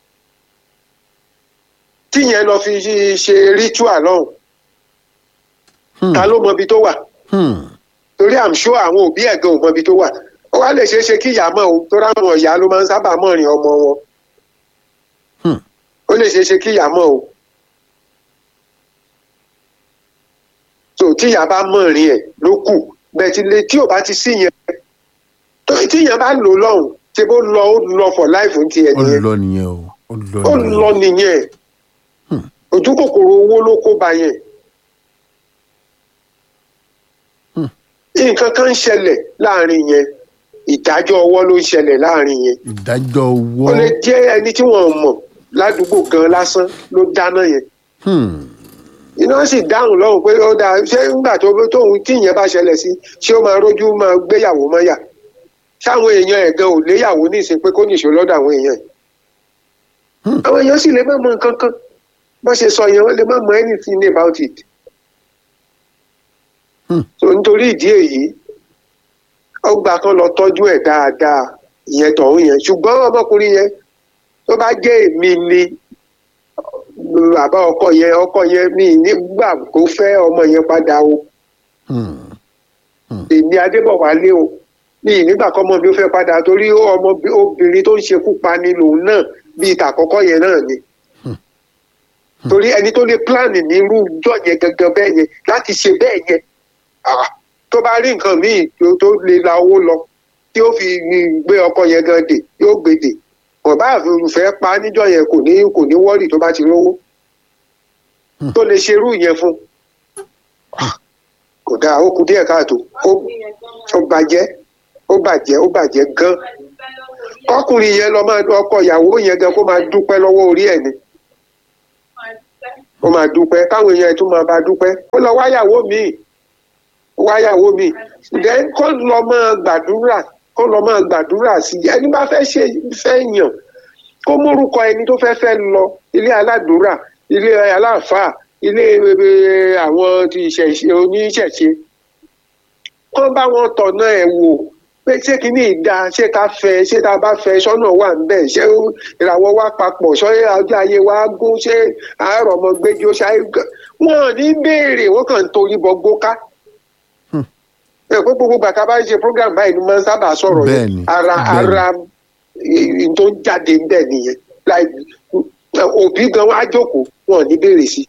tí yẹn lọ fi ṣe ritual lọ́hùn ta ló mọ ibi tó wà Hmm. torí i'm sure àwọn òbí ẹ̀ gan ò mọ ibi tó wà ó wá lè ṣeé ṣe kí ìyá mọ̀ o torí àwọn ìyá ló máa ń sábà mọ̀ rìn ọmọ wọn Hmm. ó lè ṣeé ṣe kí ìyá mọ̀ o tó tí ìyá bá mọ̀ rìn ẹ̀ ló kù bẹ́ẹ̀ tí lè tí ò bá ti sí yẹn tó tí ìyẹn bá lò lọ́hùn ṣe bó lọ ó lọ for life ń tiẹ̀ ó nìyẹn lọ nìyẹn o ó lọ ó nìyẹn. lọ nìyẹn Hmm. ojú kòkòrò owó ló kó ba yẹn Hmm. nǹkan kan ń ṣẹlẹ̀ láàrin yẹn ìdájọ́ ọwọ́ ló ń ṣẹlẹ̀ láàrin yẹn ìdájọ́ owó. ó lè jẹ́ ẹni tí wọ́n mọ̀ ládùúgbò gan lásán ló dáná yẹn Hmm. iná sì dáhùn lọ́hùn pé ó dáa ṣé nígbà tó tóun tí ìyẹn bá ṣẹlẹ̀ sí ṣé ó máa rójú máa gbéyàwó mọ́yà sáwọn èèyàn ẹ̀ gan ò léyàwó ní ìsìn pé kó nìṣó lọ́dọ̀ àwọn èèyàn ẹ̀ Hmm. àwọn èèyàn sì lè má mọ nǹkan kan bó ṣe sọ yẹn wọ́n lè má mọ anything about it Hmm. so nítorí ìdí èyí ọgbà kan lọ tọ́jú ẹ̀ dáadáa ìyẹn tọ̀hún yẹn ṣùgbọ́n ọmọkùnrin yẹn tó bá jẹ́ èmi ni bàbá ọkọ yẹn ọkọ yẹn mi nígbà kó fẹ́ ọmọ yẹn padà o Hmm. èmi adébọ̀wálé o mi nígbà kọ́mọ mi ó fẹ́ padà torí ọmọ obìnrin tó ń ṣekú pani lòun náà bíi tàkọ́kọ́ yẹn náà ni torí ẹni tó lè pílánì ní irú ìjọ yẹn gangan bẹ́ẹ̀ yẹn láti ṣe bẹ́ẹ̀ yẹn ah, tó bá rí nǹkan míì tó tó lè la owó lọ tí ó fi gbé ọkọ yẹn gan dè yóò gbé dè ọba àfẹrùfẹ́ pa níjọ yẹn kò ní kò ní wọ́ọ̀rì tó bá ti rówó tó lè ṣerú yẹn fún kò dáa ó kù díẹ̀ káàtó ó ó bàjẹ́ ó bàjẹ́ ó bàjẹ́ gan kọkùnrin yẹn lọ máa ọkọ ìyàwó yẹn gan kó máa dúpẹ́ lọ́wọ́ orí ẹ̀ ni ó máa dúpẹ́ káwọn èèyàn tún máa bá dúpẹ́ ó lọ wáyàwó míì ó wáyàwó míì then kó lọ máa gbàdúrà kó lọ máa gbàdúrà sí i ẹni bá fẹ́ ṣe fẹ́ yàn kó mórúkọ ẹni tó fẹ́ fẹ́ lọ ilé aládùúrà ilé aláàfáà ilé eh, àwọn ti ìṣẹ̀ṣe oníṣẹ̀ṣe kó bá wọn tọ̀nà ẹ̀ wò pé ṣé kìíní ìdá ṣé ká fẹ́ ṣé tá a bá fẹ́ sọ́nà wà ń bẹ̀ ṣé ìràwọ̀ wa papọ̀ ṣé ọjọ́ ayé wa gún ṣé àárọ̀ ọmọ gbẹjọ ṣáà wọn ò ní béèrè wọn kàn ń torí bọ gbóká ẹ pé gbogbo gbàtà bá ń ṣe program báyìí ni máa ń sábà sọ̀rọ̀ yẹn Bẹ́ẹ̀ni, ara bẹ́ẹ̀ni. ara eh, tó ń jáde ń bẹ̀ nìyẹn láì òbí gan wá jókòó wọn ò ní béèrè sí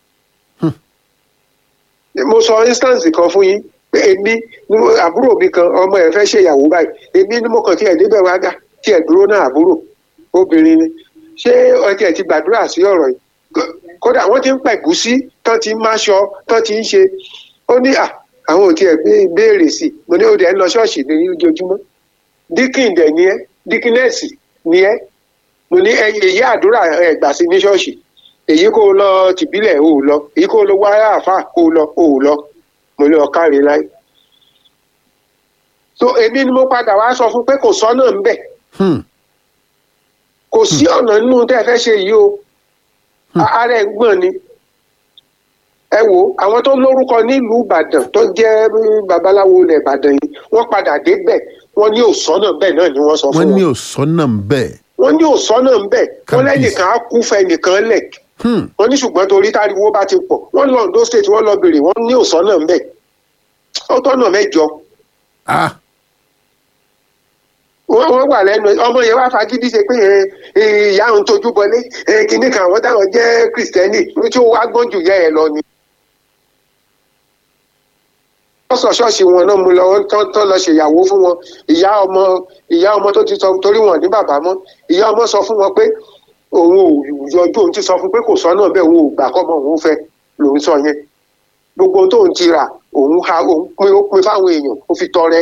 i mo sọ instance kan fún yín pé èmi ni mo- àbúrò mi kan ọmọ ẹ fẹ́ ṣèyàwó báyìí èmi ni mo kàn tiẹ̀ débẹ̀ wá gà tiẹ̀ dúró náà àbúrò obìnrin ni ṣé ọtí ẹ̀ ti gbàdúrà sí ọ̀rọ̀ yìí Kó- kódà wọ́n ti ń pẹ̀gúsí tán ti ń máṣọ tán ti ń ṣe ó ní à àwọn ò tiẹ̀ bé- béèrè sí i mo ní ó dẹ̀ ń lọ ṣọ́ọ̀ṣì ní ojoojúmọ́ díkìn dẹ̀ ni ẹ́ díkínẹ́ẹ̀sì ni ẹ́ mo ní ẹ- èyí àdúrà ẹ̀ gbà sí ní ṣọ́ọ̀ṣì èyí kó o lọ tìbílẹ̀ o ò lọ èyí kó o lọ wáyà àfà kó o lọ o ò lọ mo lọ káre láì. so èmi ni mo padà wá sọ fún pé kò sọ́nà ń bẹ̀ Hmm. kò sí ọ̀nà nínú tẹ́ ẹ fẹ́ ṣe yìí o A- ara ẹ̀ ń gbọ̀n ni. ẹ wo àwọn tó lórúkọ nílùú ìbàdàn tó jẹ́ mm, babaláwo ilẹ̀ ìbàdàn yìí wọ́n padà débẹ̀ wọ́n ní òsọ́nà bẹ́ẹ̀ náà ni wọ́n sọ wọ́n fún ní wọn òsọ́nà ń bẹ̀. wọ́n ní òsọ́nà ń bẹ̀ wọ́n Kábíyèsí. lẹ́nìkan á kú fẹ́ nìkan lẹ̀ Hmm. wọ́n ní ṣùgbọ́n torí táriwo bá ti pọ̀ wọ́n lọ Ondo state wọ́n lọ bèrè wọ́n ní òsọ́nà ń bẹ̀ ó tọ́nà mẹ́jọ ah wọ́n wọ́n wà lẹ́nu ọmọ yẹn wá fagídí ṣe pé ẹ, ẹ, ìyá òun tójú bọlé ẹ, kinní kan àwọn táwọn jẹ́ kristẹni tí ó wá gbọ́n jù yẹ ẹ lọ ni. wọ́n sọ ṣọ́ọ̀ṣì wọn náà mú lọ wọ́n tán tán lọ ṣèyàwó fún wọn ìyá ọmọ ìyá ọmọ tó ti sọ torí wọn ní bàbá mọ́ ìyá ọmọ sọ fún wọn pé òun ò yọjú òun ti sọ fún pé kò sọ́nà bẹ́ẹ̀ òun ò gbà kọ́mọ òun fẹ́ lòun sọ yẹn gbogbo ohun tóun ti rà òun ha òun pín ó pín fáwọn èèyàn ó fi tọrẹ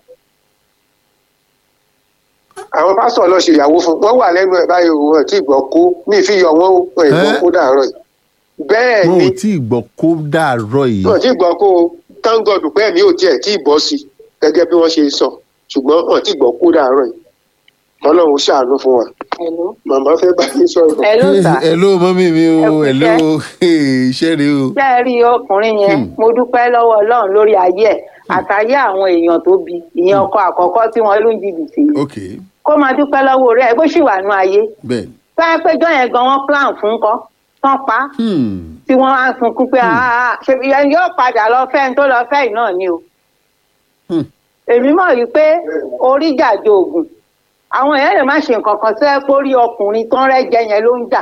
àwọn pásítọ̀ lọ ṣe ìyàwó fún wọn wà lẹ́nu ẹ̀ báyìí òun ẹ̀ tí gbọ́ kó ní ìfihàn wọn ó ẹ̀ gbọ́ Ẹ́? kó dàárọ̀ yìí bẹ́ẹ̀ wọn ni ò tí ì gbọ́ kó dàárọ̀ yìí wọn tí gbọ́ kó thank God pé ẹ̀mí ò tiẹ̀ tí ì bọ́ sí gẹ́gẹ́ bí wọ́n ṣe sọ ṣùgbọ́n wọn tí gbọ́ kó dàárọ̀ yìí ọlọ́run ṣàánú fún wa màmá fẹ́ bá mi sọ̀rọ̀. Hello, sir. hello mọ́mí mi Ẹ o kú hello iṣẹ́ rẹ o. ṣé ẹ rí ọkùnrin yẹn mo dúpẹ́ lọ́wọ́ ọlọ́run lórí ayé ẹ̀ àtàyé àwọn èèyàn tó bí ìyẹn ọkọ àkọ́kọ́ tí wọ́n lù ń jìbìtì yìí ok kó máa dúpẹ́ lọ́wọ́ rẹ̀ bó sì wà nú ayé bẹ́ẹ̀ ni. báyìí péjọ yẹn gan wọ́n plan fún kọ́ tán pa á Hmm. tí wọ́n á sunkún pé "Ah, ṣe ìyẹn yóò padà lọ fẹ́ ẹni tó lọ fẹ́ yìí náà ni o. Hmm. èmi mọ̀ yìí pé orí jàjọ ògùn àwọn èèyàn lè má ṣe nǹkan kan sẹ́ pé orí ọkùnrin tán rẹ́jẹ yẹn ló ń jà.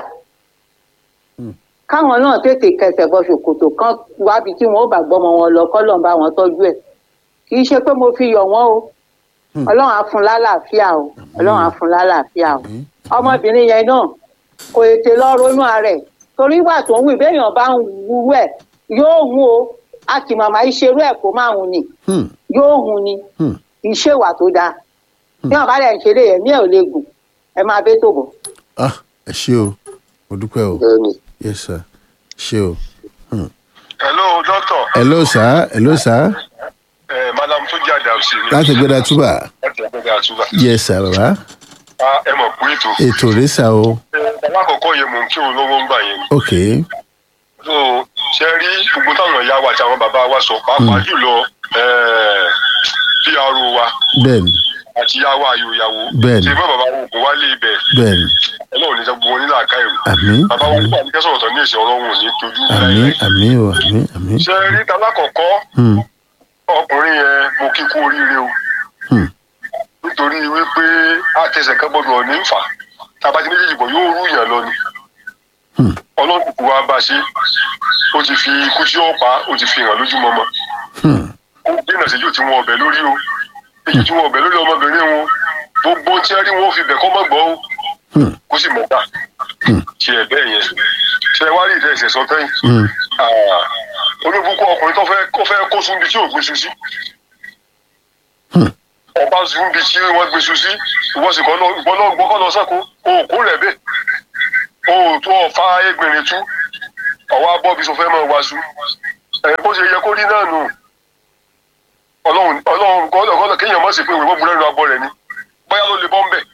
Hmm. káwọn náà tètè kẹsẹ̀ bọ ṣòkòtò kan wábi tí wọn ò bá gbọ́mọ wọn lọ kọ́lọ̀ ń bá wọn tọ́jú ẹ̀ kì í ṣe pé mo fi yọ̀ wọ́n o Hmm. ọlọ́run á fún lálàáfíà o ọlọ́run á fún lálàáfíà o Àmín. ọmọbìnrin yẹn náà kò ètè lọ ronú ara ẹ̀ torí ìgbà tó ń wí béèyàn bá ń wúwú ẹ̀ yóò hun o a kì màmá ìṣerú ẹ̀ kó máa hun ni Hmm. yóò hun ni Hmm. ìṣèwà tó dáa bí wọn bá dẹ̀ ń ṣeré ẹ̀mí ẹ̀ ò lè gùn ẹ máa bẹ́ tó bọ̀. ah ẹ ṣé o mo dúpẹ́ o bẹ́ẹ̀ ni yes sir ṣé o. hello doctor hello sir hello sir eh, madam tó jẹ́ àdàmsì ni láti gbẹdà túbà láti ẹgbẹ́ àtúbà yes sir bàbá Ah, ẹ mọ̀ pé ètò ètò rẹ sà o Eh, alákọ̀ọ́kọ́ yẹn mò ń kí òun lọ́wọ́ ń gbà yẹn ni. ok so ṣe rí gbogbo táwọn ìyá wa àti àwọn bàbá wa sọ pàápàá jùlọ eh, pro wa bẹ́ẹ̀ni àti ìyá wa àyò ìyàwó Bẹ́ẹ̀ni. ṣe mọ́ bàbá wọn kò wálé ibẹ̀ bẹ́ẹ̀ni ọlọ́run ní sọ gbogbo wọn nílà ká ẹ̀rù àmín bàbá wọn nípa àdìgẹ́ sọ̀rọ̀ tán ní ìṣẹ́ ọlọ́run ò ní tojú àmín láíláí. àmín o àmín àmín ṣe rí talákọ̀ọ́kọ́ Hmm. ọkùnrin yẹn mo kí kú oríire o Hmm. nítorí wípé àtẹsẹ̀ kan gbọdọ̀ ní fà tábàtí méjèèjì bọ̀ yóò rú yàn lọ ni Hmm. ọlọ́run kò wá bá ṣe ó ti fi ikú tí ó pa ó ti fi hàn lójúmọmọ Hmm. ó dènà sí yóò ti wọn ọbẹ̀ lórí o èyí tí wọn ọbẹ̀ lórí ọmọbìnrin wọn gbogbo tí wọn rí wọn ó fi bẹ̀ kọ́ mọ́ gbọ́ o Hmm. kó sì mọ̀ gbà ṣe ẹ̀ bẹ́ẹ̀ yẹn ṣe wá rí ìdẹ́sẹ̀ sọ tẹ́yìn Hmm. olúbukú ọkùnrin tó fẹ́ kó fẹ́ kó sún bí tí ò gbé su sí Hmm. ọba sún bí tí wọ́n gbé su sí ìwọ sì kọ́ lọ ìwọ náà gbọ́kọ́ lọ sẹ́kọ̀ọ́ òkú rẹ̀ bẹ́ẹ̀ òòtú ọ̀fà ẹgbẹ̀rin tú ọwọ́ abọ́ bí sọ fẹ́ máa wá su ẹ̀ bó ṣe yẹ kó rí náà nù ọlọ́run ọlọ́run kọ́lọ̀ kọ́lọ̀ kéèyàn má sì pé ìwé mọ́mú lẹ́nu abọ́ rẹ̀ ni bóyá ló lè bọ́ ń bẹ̀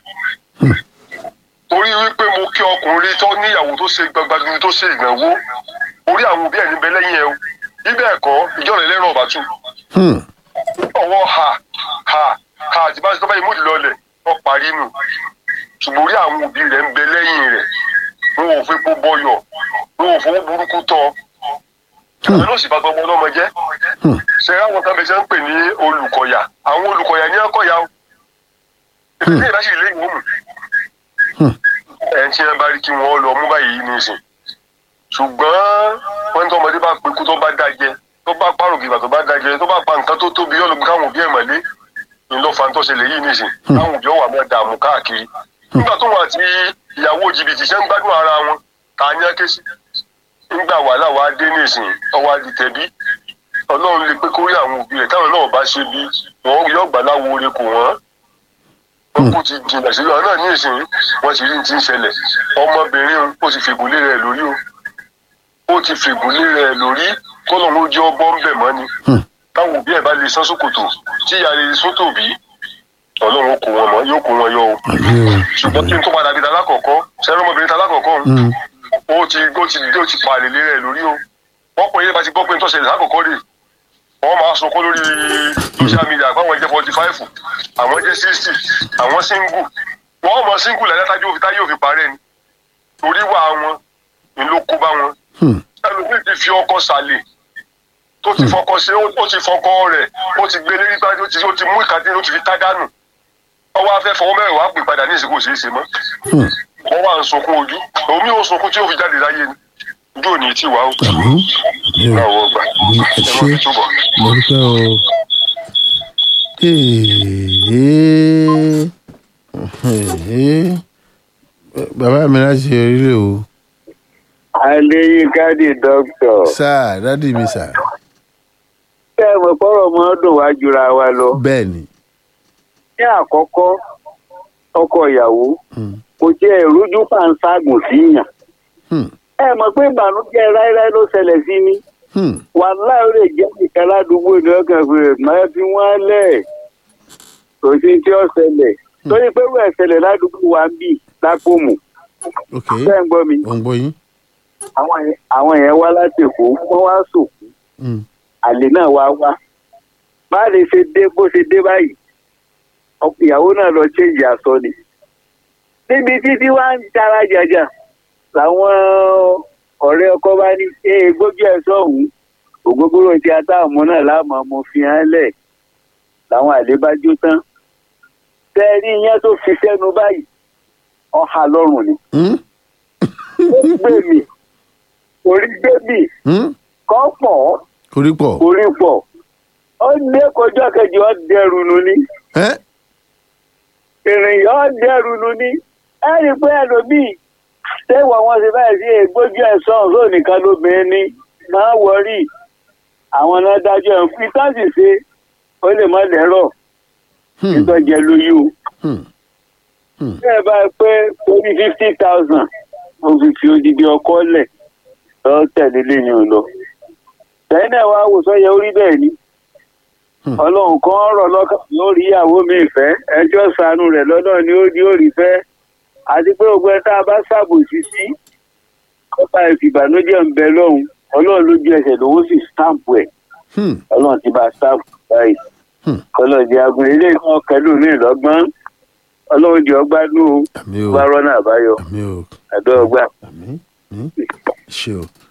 torí wípé mo kí ọkùnrin tó níyàwó tó ṣe gbagbagbiri tó ṣe ìgbàwó orí àwọn òbí ẹ̀ níbẹ̀ lẹ́yìn ẹ̀ o bíbẹ̀ ẹ̀kọ́ ìjọ rẹ̀ lẹ́rọ̀ ọ̀bà tù Hmm. ọwọ́ ha ha ha àti bá ṣe tó bá yẹ múlì lọlẹ̀ ọ parí nù ṣùgbọ́n orí àwọn òbí rẹ̀ ń bẹ lẹ́yìn rẹ̀ wọn ò fepo bọyọ̀ wọn ò fowó burúkú tọ́ àwọn náà sì bá tọmọ ọlọ́mọ jẹ́ Hmm. ṣe àwọn kan bẹ ṣe ń pè ní olùkọ̀yà àwọn olùkọ̀yà ní ọkọ̀yà o ìdílé ìbáṣe ìlú ìwọ̀n mu Hmm. ẹ̀ ń tí wọn bá rí kí wọ́n lọ mú báyìí nísìn ṣùgbọ́n wọ́n ní tọmọdé bá pekú tó bá dájẹ́ tó bá pààrọ̀ gìgbà tó bá dájẹ́ tó bá pa nǹkan tó tóbi ọlọ́gbọ́n káwọn òbí ẹ̀ mọ̀lé ní lọ́ fa tó ṣẹlẹ̀ yìí nísìn káwọn òbí ọ̀wà máa dààmú káàkiri nígbà tó wọn àti ìyàwó jìbìtì ṣe ń gbádùn ara wọn ta ní akéṣì nígbà wàhálà wa dé nísìn ọwọ́ àdìtẹ̀bí ọlọ́run lè pé kórí àwọn òbí rẹ̀ táwọn náà bá ṣe bí wọn yóò gbà láwo oore kò wọ́n wọn kò ti jìnnà sí ọ̀nà ní ìsìn wọn ti rí ní ti ń ṣẹlẹ̀ ọmọbìnrin ó ti fìgúnlé rẹ̀ lórí o ó ti fìgúnlé rẹ̀ lórí kọ́lọ́hún ó jẹ́ ọgbọ́n bẹ̀ mọ́ ni Hmm. táwọn òbí ẹ̀ bá lè sán sókòtò tí ìyá rẹ̀ sótò bí ọlọ́run ó kó wọn mọ́ yóò kó wọn yọ o àmín o ṣùgbọ́n kí n tó padà bí talákọ̀ọ́kọ́ sẹ́rọ̀ ọmọbìnrin talákọ̀ọ́kọ́ Hmm. ó ti ó ti ó ti pa àlèlé rẹ̀ lórí o wọ́n pè é bá ti gbọ́ pé ń tọ́sẹ̀ lákòókò rè wọ́n máa sunkún lórí social media àgbáwọn jẹ́ forty five àwọn jẹ́ sixty àwọn single wọ́n mọ̀ single lẹ́yìn tájú òfin táyé òfin parẹ́ ni torí wà wọn ni ló kó bá wọn Hmm. ẹlòmíì ti fi ọkọ sàlẹ̀ tó ti fọkọ ṣe ó ti fọkọ rẹ̀ ó ti gbé lérí bá ó ti ó ti mú ìkàdé ó ti fi tá dànù ọwọ́ afẹ́ fọwọ́ mẹ́rin wàá pè padà ní ìsìnkú òṣèṣe mọ́ Hmm. wọ́n wà ń sunkún ojú omi ò sunkún tí ó fi jáde láyé ni ojú ò ní tí wàá ó àmín àmín o náà wọ́n gbà àmín ẹ ẹ ṣé mọ́ fi túbọ̀. mo dúpẹ́ o. Ee. Ee. bàbá mi láti orílẹ̀ o adéyínká di dókítà sáà dádì mi sà mọ̀ pọ́rọ̀ mọ́ dùn wá jura wa lọ. bẹ́ẹ̀ ni ní àkọ́kọ́ ọkọ ìyàwó Hmm. kò jẹ́ ìrújú pàǹságùn síyàn. Hmm. ẹ mọ̀ pé ìbànújẹ́ ráíráí ló ṣẹlẹ̀ sí mi. Hmm. wàhálà ó lè jẹ́ nìkan ládùúgbò ní ọkàn pé máa fi wọ́n lẹ̀ kò sí tí ó ṣẹlẹ̀ torí pé wọ́n ṣẹlẹ̀ ládùúgbò wa ń bì lápòmù ok bẹ́ẹ̀ ń gbọ́ mi ò ń gbọ́ yín àwọn yẹn- àwọn yẹn wá láti èkó wọ́n wá sòkú Hmm. àlè náà wá wá bá lè ṣe dé bó ṣe dé báyìí ọkọ ìyàwó náà lọ chéjì aṣọ ni níbi títí wá ń tara jàjà làwọn ọ̀rẹ́ ọkọ bá ní ṣe gbójú ẹ̀ sọ̀hún ògógóró tí a táwọn ọmọ náà láàmú ọmọ fi hàn lẹ̀ làwọn àlè bá jó tán tẹ́ẹ̀rí yẹn tó fi sẹ́nu báyìí ọ̀hà lọ́rùn ni Hmm. ó gbé mi orí gbé mi Hmm. kọ́ pọ̀ orí pọ̀ orí pọ̀ ó ní kọjọ́ kejì ó dẹrù nù ni ẹ́ ìrìn yọ ó dẹrù nù ni ẹ rí i pé ẹlòmíì tẹ́wọ̀ wọn ṣe báyìí sí ègbójú ẹ̀sán òun nìkan lóbìnrin ní máa wọrí àwọn náà dájọ́ ẹ̀ fi tọ́sí ṣe ó lè má lẹ́rọ̀ Hmm. nítọ́jẹ lóyún Hmm. bẹ́ẹ̀ bá pé orí fifty thousand mo fi fi odidi ọkọ lẹ̀ lọ tẹ̀lé lẹ́yìn ò lọ. lẹ́yìn náà wàá wò sọ́yẹ orí bẹ́ẹ̀ ni Hmm. ọlọ́run kan rọ̀ lọ́kàn yóò rí ìyàwó mi fẹ́ ẹjọ́ sànù rẹ̀ lọ́nà ni ó di òrì fẹ́ àti pé ògbẹ́ tá a bá ṣàbòsí sí kọ́ta ìfìbànújẹ́ ń bẹ lọ́hùn ọlọ́run lójú ẹsẹ̀ lòun sì stamp ẹ̀ Hmm. ọlọ́run ti bá a stamp báyìí Hmm. ọlọ́run di agun ilé náà kẹlù ní ìlọ́gbọ́n ọlọ́run di ọgbádùn o àmì o bá rọ́nà àbáyọ àmì o àdó ọgbà. àmì àmì ṣe o